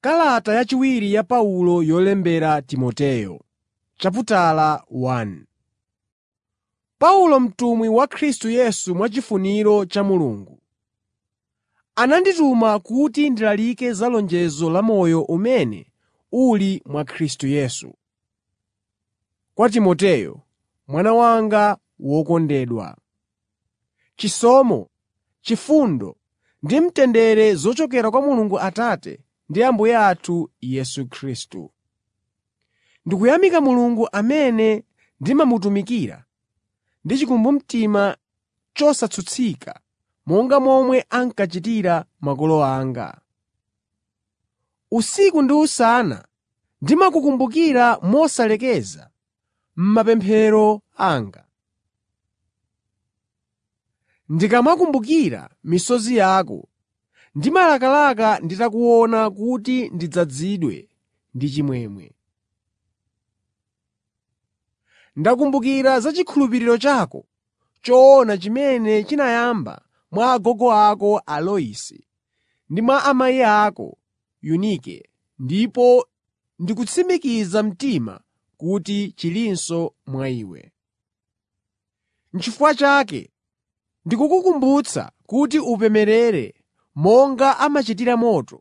Kalata yachiwiri ya Paulo yolembera Timoteyo Paulo mtumwi wa Khristu Yesu mwachifuniro cha Mulungu, anandituma kuti ndilalike za lonjezo la moyo umene uli mwa Khristu Yesu. Kwa Timoteyo, mwana wanga wokondedwa. Chisomo, chifundo ndi mtendere zochokera kwa Mulungu Atate ndi Ambuye athu Yesu Khristu. Ndikuyamika Mulungu amene ndimamutumikira ndi chikumbumtima chosatsutsika monga momwe ankachitira makolo anga. Usiku ndi usana ndimakukumbukira mosalekeza m'mapemphero anga. Ndikamakumbukira misozi yako, ndimalakalaka nditakuona kuti ndidzazidwe ndi chimwemwe. Ndakumbukira za chikhulupiriro chako choona chimene chinayamba mwa agogo ako a Loisi ndi mwa amayi ako Yunike ndipo ndikutsimikiza mtima kuti chilinso mwa iwe. N'chifukwa chake ndikukukumbutsa kuti upemerere monga amachitira moto,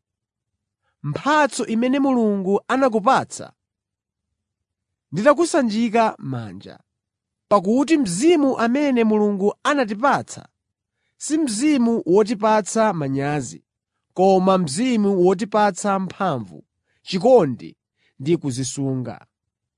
mphatso imene Mulungu anakupatsa nditakusanjika manja. Pakuti Mzimu amene Mulungu anatipatsa si Mzimu wotipatsa manyazi, koma Mzimu wotipatsa mphamvu, chikondi ndi kudzisunga.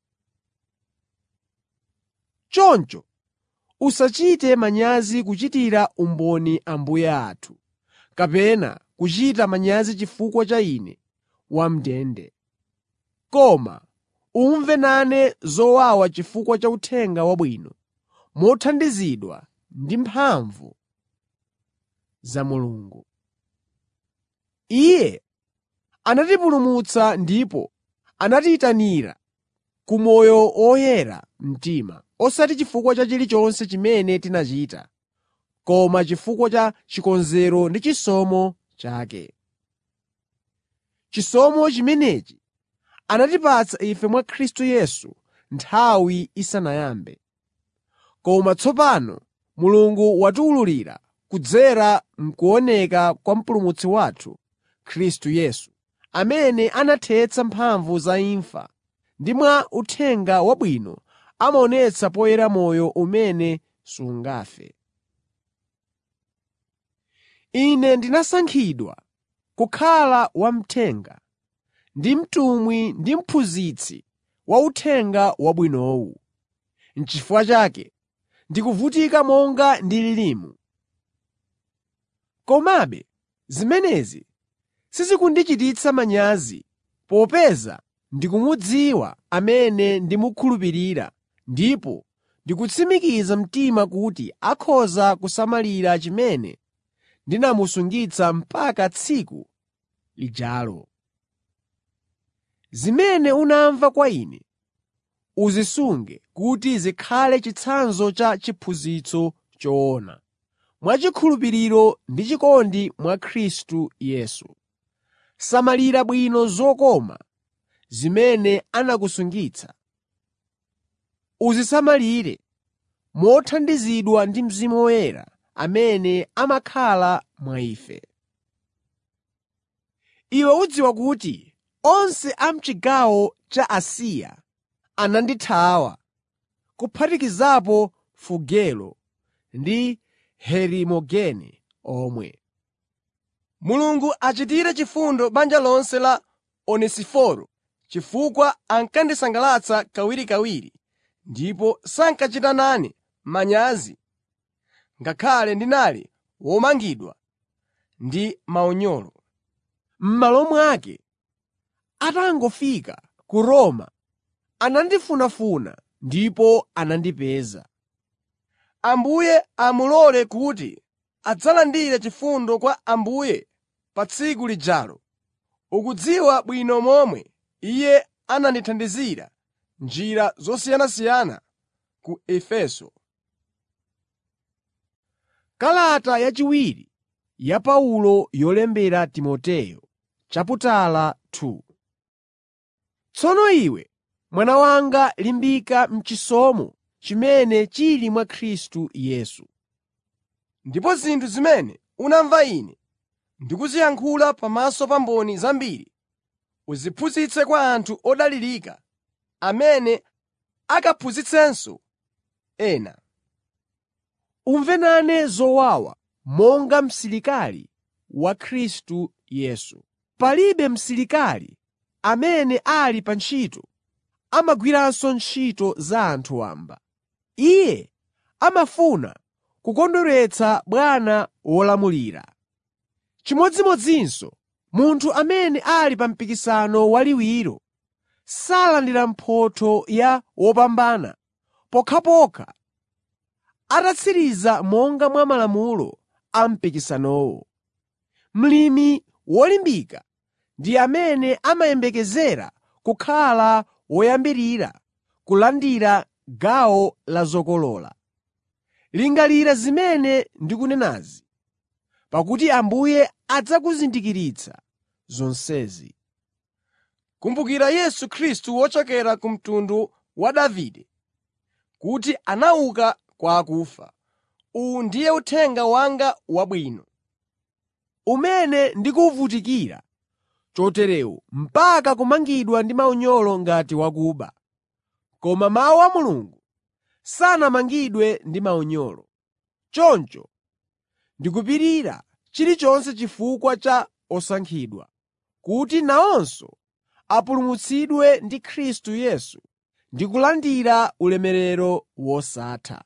Choncho usachite manyazi kuchitira umboni Ambuye athu, kapena kuchita manyazi chifukwa cha ine wam'ndende. Koma umve nane zowawa chifukwa cha Uthenga Wabwino, mothandizidwa ndi mphamvu za Mulungu. Iye anatipulumutsa ndipo anatiyitanira ku moyo oyera mtima, osati chifukwa cha chilichonse chimene tinachita, koma chifukwa cha chikonzero ndi chisomo chake. Chisomo chimenechi anatipatsa ife mwa Khristu Yesu nthawi isanayambe. Koma tsopano Mulungu watiwululira kudzera m'kuoneka kwa Mpulumutsi wathu, Khristu Yesu, amene anathetsa mphamvu za imfa ndi mwa Uthenga Wabwino amaonetsa poyera moyo umene sungafe. Ine ndinasankhidwa kukhala wamthenga ndi mtumwi ndi mphunzitsi wa Uthenga Wabwinowu. N'chifukwa chake ndikuvutika monga ndililimu. Komabe zimenezi sizikundichititsa manyazi popeza ndikumudziwa amene ndimukhulupirira ndipo ndikutsimikiza mtima kuti akhoza kusamalira chimene ndinamusungitsa mpaka tsiku lijalo. Zimene unamva kwa ine uzisunge kuti zikhale chitsanzo cha chiphunzitso choona, mwachikhulupiriro ndi chikondi mwa Khristu Yesu. Samalira bwino zokoma zimene anakusungitsa. Uzisamalire mothandizidwa ndi Mzimu Woyera amene amakhala mwa ife. Iwe udziwa kuti onse a m'chigawo cha Asiya anandithawa, kuphatikizapo Fugelo ndi Herimogene omwe. Mulungu achitire chifundo banja lonse la Onesiforo chifukwa ankandisangalatsa kawirikawiri ndipo sankachita nane manyazi ngakhale ndinali womangidwa ndi maunyolo. M'malo mwake, atangofika ku Roma, anandifunafuna ndipo anandipeza. Ambuye amulole kuti adzalandire chifundo kwa Ambuye pa tsiku lijalo. Ukudziwa bwino momwe Iye anandithandizira m'njira zosiyanasiyana ku Efeso. Kalata yachiwiri ya Paulo yolembera Timoteyo chaputala Tsono iwe, mwana wanga limbika m'chisomo chimene chili mwa Khristu Yesu. Ndipo zinthu zimene unamva ine ndikuziyankhula pamaso pa mboni zambiri, uziphunzitse kwa anthu odalirika amene akaphunzitsenso ena. Umve nane zowawa monga msilikali wa Khristu Yesu. Palibe msilikali amene ali pa ntchito amagwiranso ntchito za anthu wamba. Iye amafuna kukondweretsa bwana wolamulira. Chimodzimodzinso, munthu amene ali pa mpikisano waliwiro salandira mphotho ya wopambana pokhapokha atatsiriza monga mwa malamulo a mpikisanowo. Mlimi wolimbika ndi amene amayembekezera kukhala woyambirira kulandira gawo la zokolola. Lingalira zimene ndikunenazi, pakuti Ambuye adzakuzindikiritsa zonsezi. Kumbukira Yesu Khristu wochokera ku mtundu wa Davide, kuti anauka kwa akufa. Uwu ndiye uthenga wanga wabwino. umene ndikuwuvutikira choterewu mpaka kumangidwa ndi maunyolo ngati wakuba. Koma mawu a Mulungu sanamangidwe ndi maunyolo. Choncho ndikupirira chilichonse chifukwa cha osankhidwa, kuti nawonso apulumutsidwe ndi Khristu Yesu ndi kulandira ulemerero wosatha.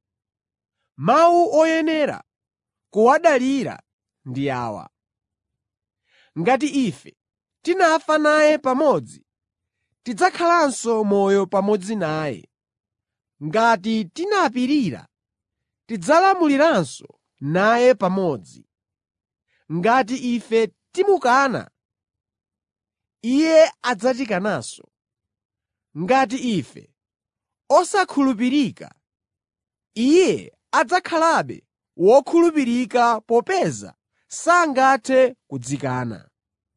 Mawu oyenera kuwadalira ndi awa: Ngati ife tinafa naye pamodzi, tidzakhalanso moyo pamodzi naye. Ngati tinapirira, tidzalamuliranso naye pamodzi. Ngati ife timukana, Iye adzatikananso. Ngati ife osakhulupirika, Iye adzakhalabe wokhulupirika popeza sangathe kudzikana.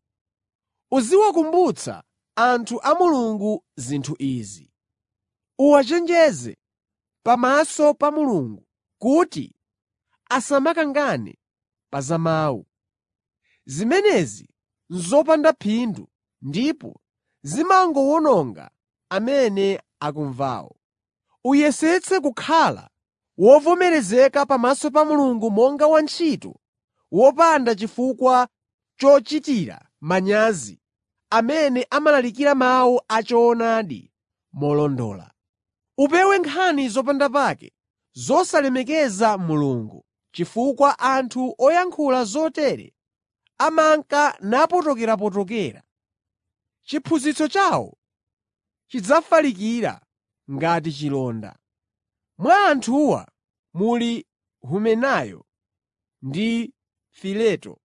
Uziwakumbutsa anthu a Mulungu zinthu izi. Uwachenjeze pamaso pa Mulungu kuti asamakangane pa za mawu. Zimenezi n'zopanda phindu ndipo zimangowononga amene akumvawo. Uyesetse kukhala wovomerezeka pamaso pa Mulungu monga wantchito wopanda chifukwa chochitira manyazi amene amalalikira mawu a choonadi molondola. Upewe nkhani zopandapake zosalemekeza Mulungu, chifukwa anthu oyankhula zotere amanka napotokerapotokera. Chiphunzitso chawo chidzafalikira ngati chilonda. Mwa anthuwa muli Humenayo ndi Fileto.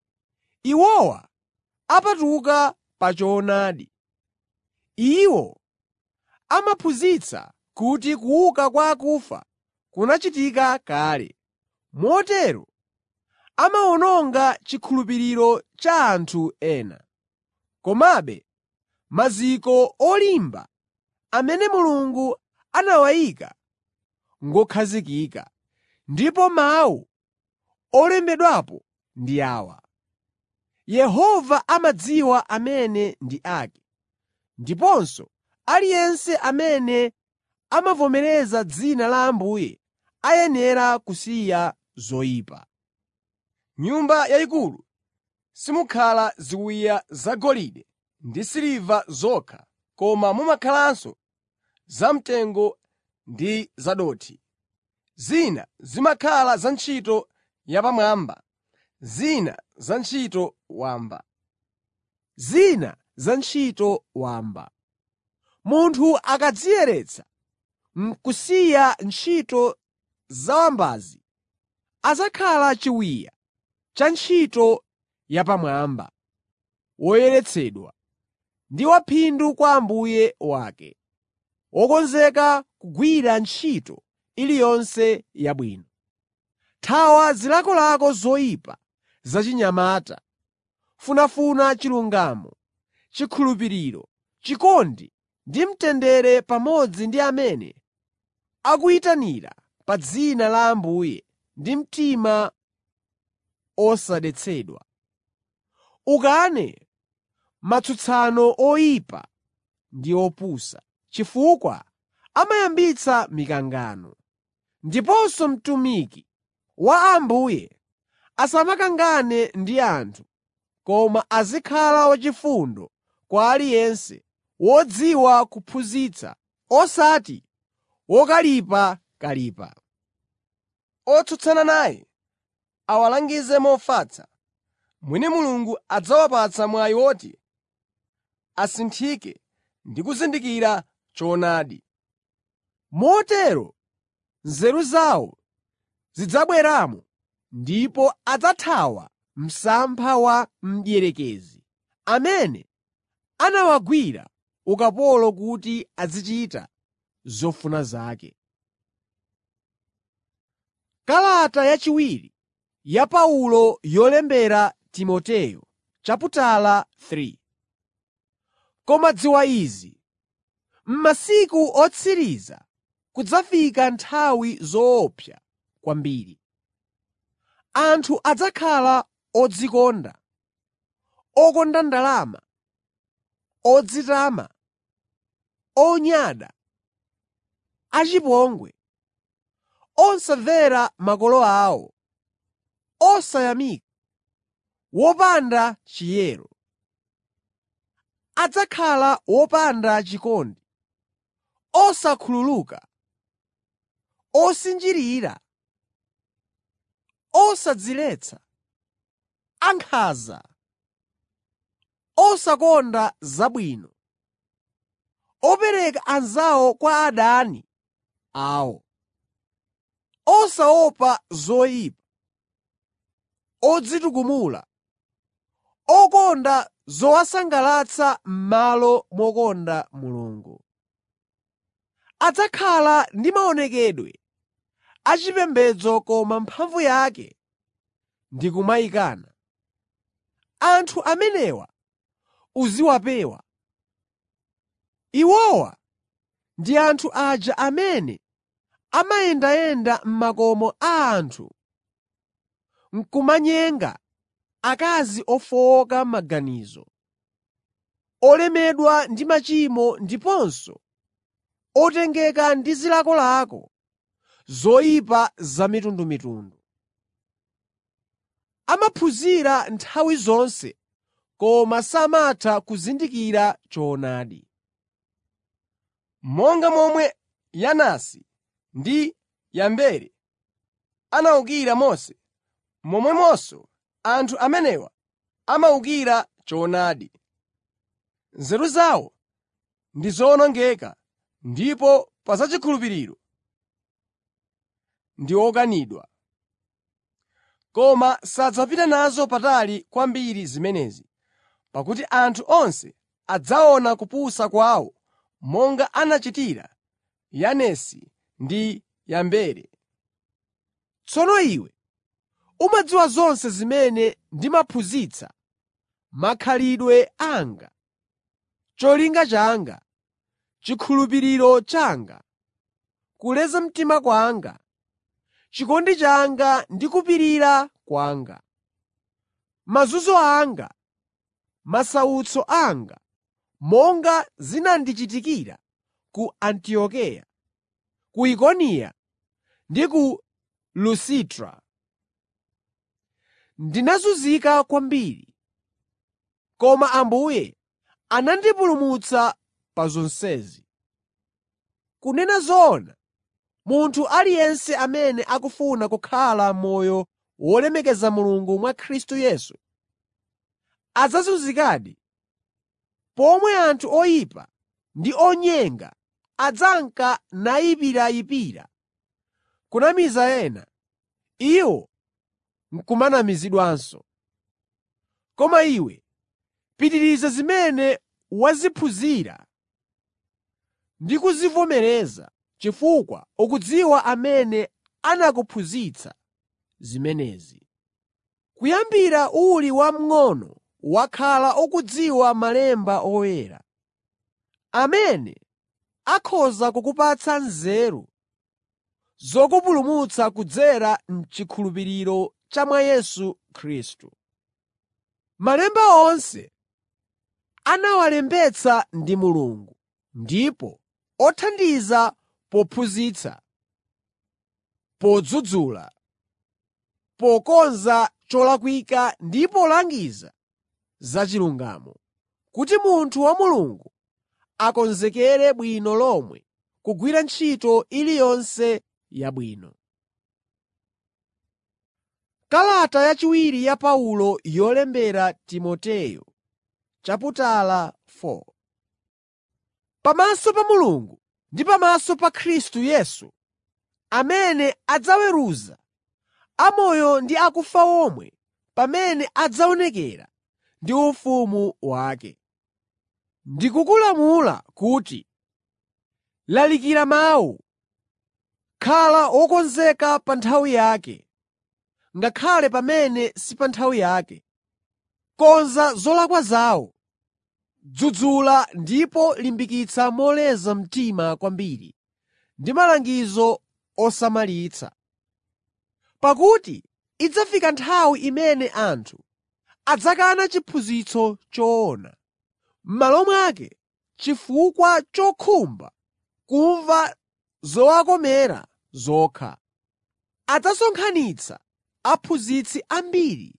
Iwowa apatuka pa choonadi. Iwo amaphunzitsa kuti kuuka kwa akufa kunachitika kale, motero amawononga chikhulupiriro cha anthu ena. Komabe maziko olimba amene Mulungu anawayika ngokhazikika, ndipo mawu olembedwapo ndi awa: Yehova amadziwa amene ndi ake, ndiponso aliyense amene amavomereza dzina la Ambuye ayenera kusiya zoyipa. M'nyumba yayikulu simukhala ziwiya zagolide ndi siliva zokha koma mumakhalanso zamtengo ndi zadothi. Zina zimakhala za ntchito yapamwamba, zina za ntchito wamba. Zina za ntchito wamba. Munthu akadziyeretsa n'kusiya ntchito zawambazi, adzakhala chiwiya cha ntchito yapamwamba, woyeretsedwa ndi waphindu kwa Ambuye wake, wokonzeka kugwira ntchito iliyonse yabwino. Thawa zilakolako zoyipa zachinyamata, funafuna chilungamo chikhulupiriro, chikondi ndi mtendere pamodzi ndi amene akuyitanira pa dzina la Ambuye ndi mtima osadetsedwa. Ukane matsutsano oyipa ndi opusa, chifukwa amayambitsa mikangano. Ndiponso mtumiki wa Ambuye asamakangane ndi anthu, koma azikhala wachifundo kwa aliyense, wodziwa kuphunzitsa, osati wokalipakalipa. Otsutsana naye awalangize mofatsa, mwina Mulungu adzawapatsa mwayi woti asinthike ndi kuzindikira choonadi. Motero nzeru zawo zidzabweramo ndipo adzathawa msampha wa mdierekezi, amene anawagwira ukapolo kuti azichita zofuna zake. Kalata yachiwiri ya Paulo yolembera Timoteyo chaputala 3 Koma dziwa izi, m'masiku otsiriza kudzafika nthawi zoopsa kwambiri. Anthu adzakhala odzikonda, okonda ndalama, odzitama, onyada, achipongwe, osamvera makolo awo, osayamika, wopanda chiyero. Adzakhala wopanda chikondi, osakhululuka, osinjirira, osadziletsa, ankhanza, osakonda zabwino, opereka anzawo kwa adani awo, osaopa zoyipa, odzitukumula, okonda zowasangalatsa m'malo mokonda Mulungu. Adzakhala ndi maonekedwe achipembedzo koma mphamvu yake ndi kumayikana. Anthu amenewa uziwapewa. Iwowa ndi anthu aja amene amayendayenda m'makomo a anthu n'kumanyenga akazi ofowoka maganizo, olemedwa ndi machimo ndiponso otengeka ndi zilakolako zoyipa zamitundumitundu. Amaphunzira nthawi zonse koma samatha kuzindikira choonadi. Monga momwe Yanesi ndi Yambere anawukira Mose, momwemonso anthu amenewa amawukira choonadi. Nzeru zawo ndi zowonongeka ndipo pa zachikhulupiriro ndi okanidwa. Koma sadzapita nazo patali kwambiri zimenezi, pakuti anthu onse adzaona kupusa kwawo monga anachitira Yanesi ndi Yambere. Tsono iwe umadziwa zonse zimene ndimaphunzitsa, makhalidwe anga, cholinga changa, chikhulupiriro changa, kuleza mtima kwanga, chikondi changa ndi kupirira kwanga, mazunzo anga, masautso anga, monga zinandichitikira ku Antiokeya, ku Ikoniya ndi ku Lusitra. Ndinazunzika kwambiri, koma Ambuye anandipulumutsa pa zonsezi. Kunena zoona, munthu aliyense amene akufuna kukhala moyo wolemekeza Mulungu mwa Khristu Yesu adzazunzikadi, pomwe anthu oyipa ndi onyenga adzanka nayipirayipira kunamiza ena, iwo n'kumanamizidwanso. Koma iwe pitiriza zimene waziphunzira ndi kuzivomereza chifukwa ukudziwa amene anakuphunzitsa zimenezi. Kuyambira uli wamng'ono wakhala ukudziwa Malemba Oyera, amene akhoza kukupatsa nzeru zokupulumutsa kudzera m'chikhulupiriro cha mwa Yesu Khristu. Malemba onse anawalembetsa ndi Mulungu, ndipo othandiza pophunzitsa, podzudzula, pokonza cholakwika ndi polangiza za chilungamo, kuti munthu wa Mulungu akonzekere bwino lomwe kugwira ntchito iliyonse yabwino. Kalata yachiwiri ya Paulo yolembera Timoteyo chaputala 4 Pamaso pa Mulungu ndi pamaso pa Khristu Yesu, amene adzaweruza amoyo ndi akufa omwe pamene adzaonekera ndi ufumu wake. Ndikukulamula kuti, lalikira mawu, khala wokonzeka pa nthawi yake, ngakhale pamene si pa nthawi yake. Konza zolakwa zawo, dzudzula ndipo limbikitsa moleza mtima kwambiri ndi malangizo osamalitsa. Pakuti idzafika nthawi imene anthu adzakana chiphunzitso choona, m'malo mwake chifukwa chokhumba kumva zowakomera zokha. Adzasonkhanitsa aphunzitsi ambiri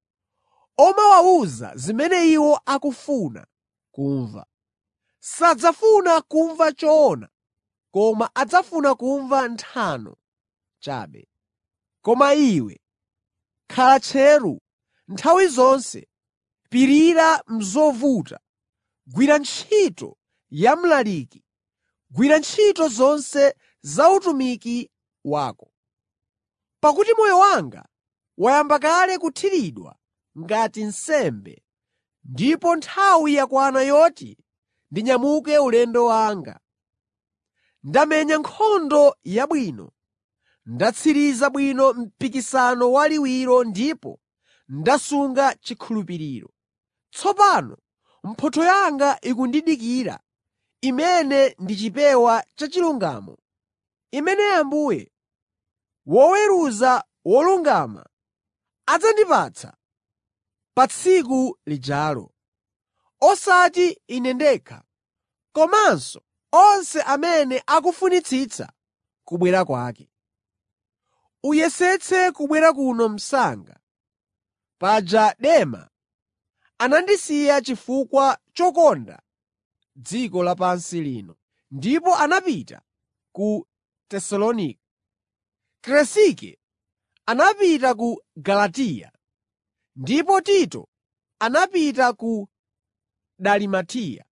omawawuza zimene iwo akufuna kumva. Sadzafuna kumva choona koma adzafuna kumva nthano chabe. Koma iwe khala tcheru nthawi zonse, pirira m'zovuta, gwira ntchito ya mlaliki, gwira ntchito zonse za utumiki wako. Pakuti moyo wanga wayamba kale kuthiridwa ngati nsembe, ndipo nthawi yakwana yoti ndinyamuke ulendo wanga. Ndamenya nkhondo yabwino, ndatsiriza bwino mpikisano waliwiro ndipo ndasunga chikhulupiriro. Tsopano mphotho yanga ikundidikira, imene ndi chipewa cha chilungamo, imene Ambuye, woweruza wolungama, adzandipatsa pa tsiku lijalo. Osati ine ndekha, komanso onse amene akufunitsitsa kubwera kwake. Uyesetse kubwera kuno msanga. Paja Dema anandisiya chifukwa chokonda dziko lapansi lino, ndipo anapita ku Tesalonika. Kresike anapita ku Galatiya, ndipo Tito anapita ku Dalimatiya.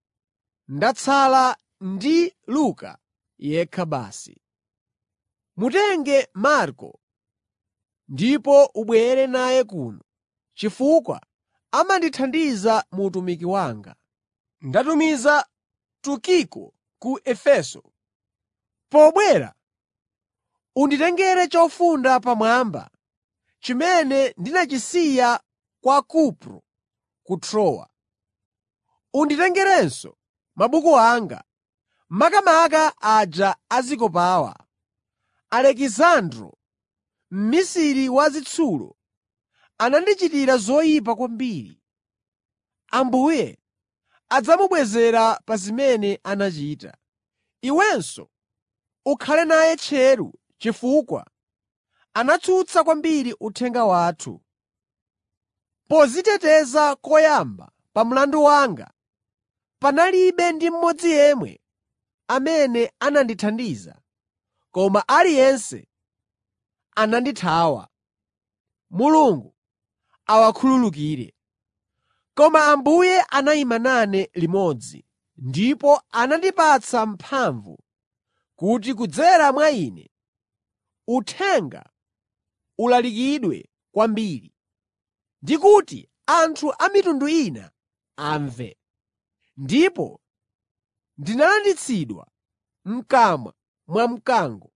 Ndatsala ndi Luka yekha basi. Mutenge Marko ndipo ubwere naye kuno, chifukwa amandithandiza mu utumiki wanga. Ndatumiza Tukiko ku Efeso. Pobwera unditengere chofunda pamwamba chimene ndinachisiya kwa Kupro ku Trowa. Unditengerenso mabuku anga, makamaka aja azikopawa. Alekisandro, mmisiri wa zitsulo, anandichitira zoyipa kwambiri. Ambuye adzamubwezera pa zimene anachita. Iwenso ukhale naye tcheru chifukwa anatsutsa kwambiri uthenga wathu. Poziteteza koyamba pa mlandu wanga, panalibe ndi mmodzi yemwe amene anandithandiza, koma aliyense anandithawa. Mulungu awakhululukire. Koma Ambuye anayima nane limodzi, ndipo anandipatsa mphamvu kuti kudzera mwa ine uthenga ulalikidwe kwambiri, ndi kuti anthu a mitundu ina amve. Ndipo ndinalanditsidwa m'kamwa mwa mkango.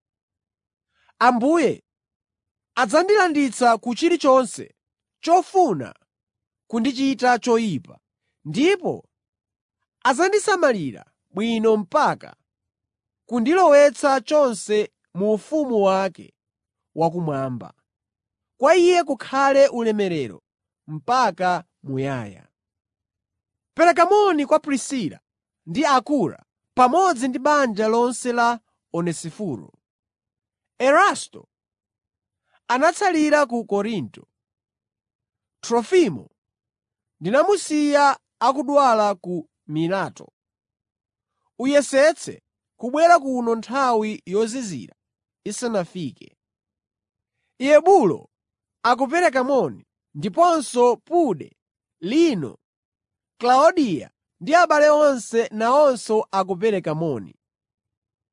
Ambuye adzandilanditsa ku chilichonse chofuna kundichita choyipa, ndipo adzandisamalira bwino mpaka kundilowetsa chonse mu ufumu wake wakumwamba. Kwa Iye kukhale ulemerero mpaka muyaya. Pereka moni kwa Prisila ndi Akura pamodzi ndi banja lonse la Onesiforo. Erasto anatsalira ku Korinto. Trofimo ndinamusiya akudwala ku Mileto. Uyesetse kubwera kuno nthawi yozizira isanafike. Eubulo akupereka moni, ndiponso Pude, Lino, Klaudiya ndi abale onse nawonso akupereka moni.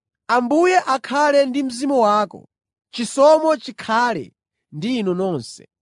Ambuye akhale ndi mzimu wako. Chisomo chikhale ndi inu nonse.